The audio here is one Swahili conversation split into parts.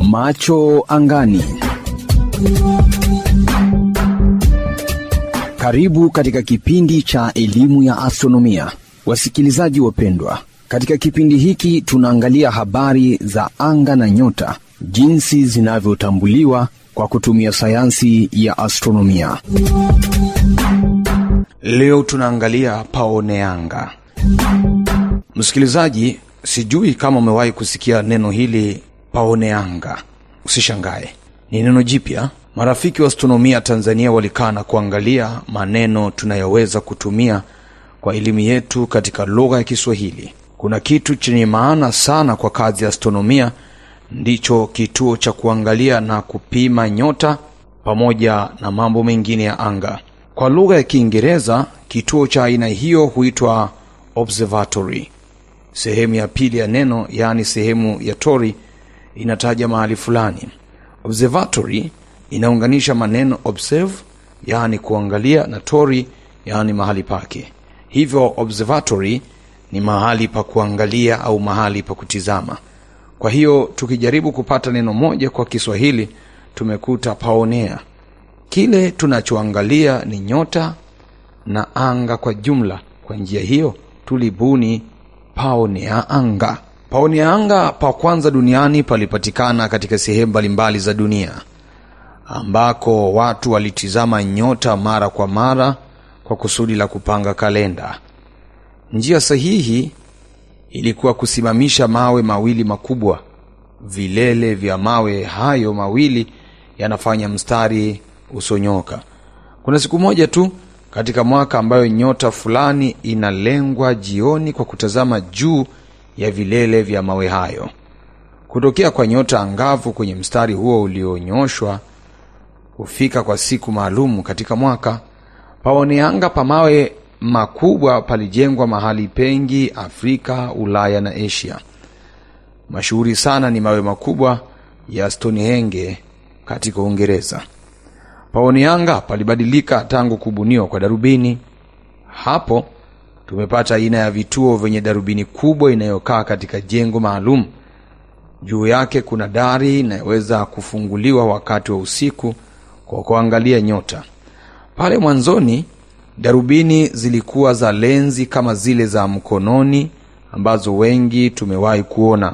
Macho angani. Karibu katika kipindi cha elimu ya astronomia, wasikilizaji wapendwa. Katika kipindi hiki tunaangalia habari za anga na nyota, jinsi zinavyotambuliwa kwa kutumia sayansi ya astronomia. Leo tunaangalia paoneanga. Msikilizaji, sijui kama umewahi kusikia neno hili paoneanga. Usishangae, ni neno jipya. Marafiki wa astronomia Tanzania walikaa na kuangalia maneno tunayoweza kutumia kwa elimu yetu katika lugha ya Kiswahili. Kuna kitu chenye maana sana kwa kazi ya astronomia, ndicho kituo cha kuangalia na kupima nyota pamoja na mambo mengine ya anga. Kwa lugha ya Kiingereza, kituo cha aina hiyo huitwa observatory. Sehemu ya pili ya neno, yaani sehemu ya tori, inataja mahali fulani. Observatory inaunganisha maneno observe, yaani kuangalia, na tori, yaani mahali pake. Hivyo observatory ni mahali pa kuangalia au mahali pa kutizama. Kwa hiyo tukijaribu kupata neno moja kwa Kiswahili tumekuta paonea. Kile tunachoangalia ni nyota na anga kwa jumla. Kwa njia hiyo tulibuni paonea anga. Paonea anga pa kwanza duniani palipatikana katika sehemu mbalimbali za dunia ambako watu walitizama nyota mara kwa mara kwa kusudi la kupanga kalenda. Njia sahihi ilikuwa kusimamisha mawe mawili makubwa. Vilele vya mawe hayo mawili yanafanya mstari usonyoka. Kuna siku moja tu katika mwaka ambayo nyota fulani inalengwa jioni kwa kutazama juu ya vilele vya mawe hayo. Kutokea kwa nyota angavu kwenye mstari huo ulionyoshwa hufika kwa siku maalum katika mwaka. Paoneanga pa mawe makubwa palijengwa mahali pengi Afrika, Ulaya na Asia. Mashuhuri sana ni mawe makubwa ya Stonehenge katika Uingereza. Paoneanga palibadilika tangu kubuniwa kwa darubini. Hapo tumepata aina ya vituo vyenye darubini kubwa inayokaa katika jengo maalum. Juu yake kuna dari inayoweza kufunguliwa wakati wa usiku kwa kuangalia nyota. Pale mwanzoni darubini zilikuwa za lenzi kama zile za mkononi ambazo wengi tumewahi kuona.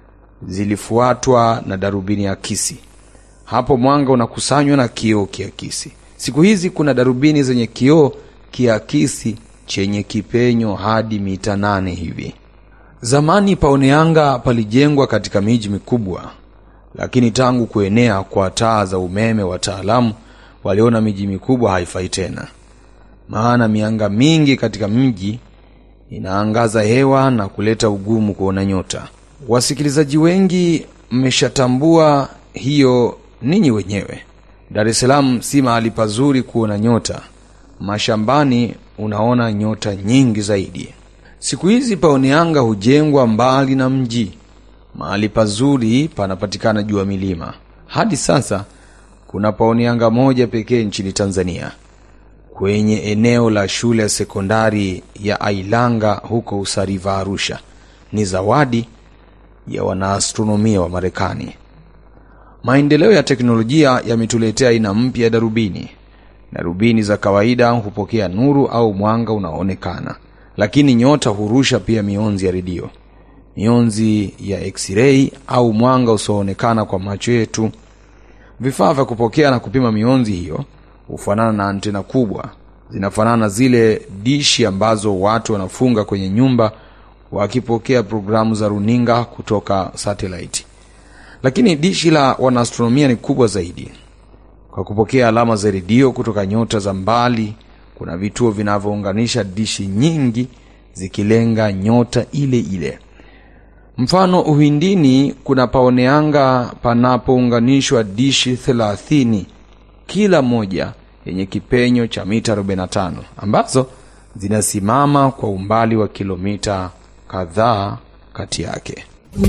Zilifuatwa na darubini akisi. Hapo mwanga unakusanywa na kioo kiakisi. Siku hizi kuna darubini zenye kioo kiakisi chenye kipenyo hadi mita nane hivi. Zamani paoneanga palijengwa katika miji mikubwa, lakini tangu kuenea kwa taa za umeme, wataalamu waliona miji mikubwa haifai tena, maana mianga mingi katika mji inaangaza hewa na kuleta ugumu kuona nyota. Wasikilizaji wengi mmeshatambua hiyo ninyi wenyewe. Dar es Salaam si mahali pazuri kuona nyota. Mashambani unaona nyota nyingi zaidi. Siku hizi paoneanga hujengwa mbali na mji, mahali pazuri panapatikana juu ya milima. Hadi sasa kuna paoneanga moja pekee nchini Tanzania, kwenye eneo la shule ya sekondari ya Ailanga huko Usariva, Arusha. Ni zawadi ya wanaastronomia wa Marekani. Maendeleo ya teknolojia yametuletea aina mpya ya darubini. Darubini za kawaida hupokea nuru au mwanga unaoonekana, lakini nyota hurusha pia mionzi ya redio, mionzi ya x-ray au mwanga usioonekana kwa macho yetu. Vifaa vya kupokea na kupima mionzi hiyo hufanana na antena kubwa, zinafanana na zile dishi ambazo watu wanafunga kwenye nyumba wakipokea programu za runinga kutoka satellite. Lakini dishi la wanaastronomia ni kubwa zaidi. Kwa kupokea alama za redio kutoka nyota za mbali, kuna vituo vinavyounganisha dishi nyingi zikilenga nyota ile ile. Mfano, Uhindini kuna paoneanga panapounganishwa dishi thelathini kila moja yenye kipenyo cha mita 45 ambazo zinasimama kwa umbali wa kilomita kadhaa kati yake.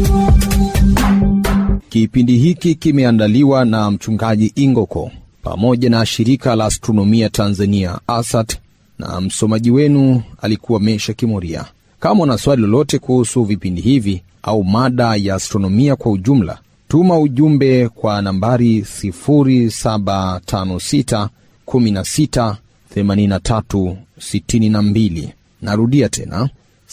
Kipindi hiki kimeandaliwa na mchungaji Ingoko pamoja na shirika la astronomia Tanzania ASAT, na msomaji wenu alikuwa Mesha Kimoria. Kama una swali lolote kuhusu vipindi hivi au mada ya astronomia kwa ujumla, Tuma ujumbe kwa nambari 0756 16 83 62. Narudia tena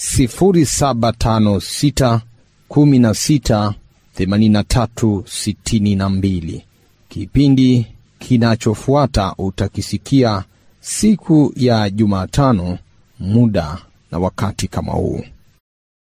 0756 16 83 62. Kipindi kinachofuata utakisikia siku ya Jumatano, muda na wakati kama huu.